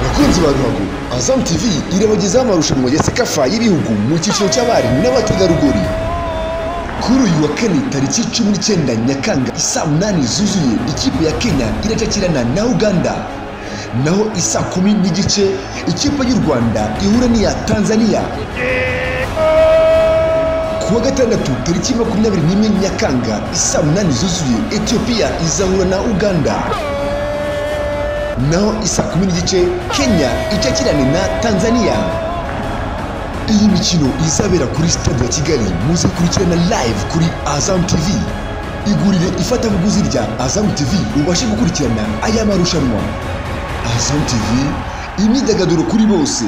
bakunzi ba ruhago azamu tv irabagezaho amarushanwa ya sekafa y'ibihugu mu cyiciro cy'abari n'abategarugori kuri uyu wa kane tariki cumi n'icyenda nyakanga isaa munani zuzuye ikipe ya kenya iracakirana na uganda naho isaa kumi n'igice ikipe y'u rwanda ihura n'iya tanzania ku wa gatandatu tariki makumyabiri n'imwe nyakanga isaa munani zuzuye etiyopiya izahura na uganda naho isa kumi n'igice kenya icakirane na tanzania iyi mikino izabera kuri stade ya kigali muzikurikirana live kuri azam tv igurire ifatabuguzi rya azam tv ubashe gukurikirana aya marushanwa azam tv imyidagaduro kuri bose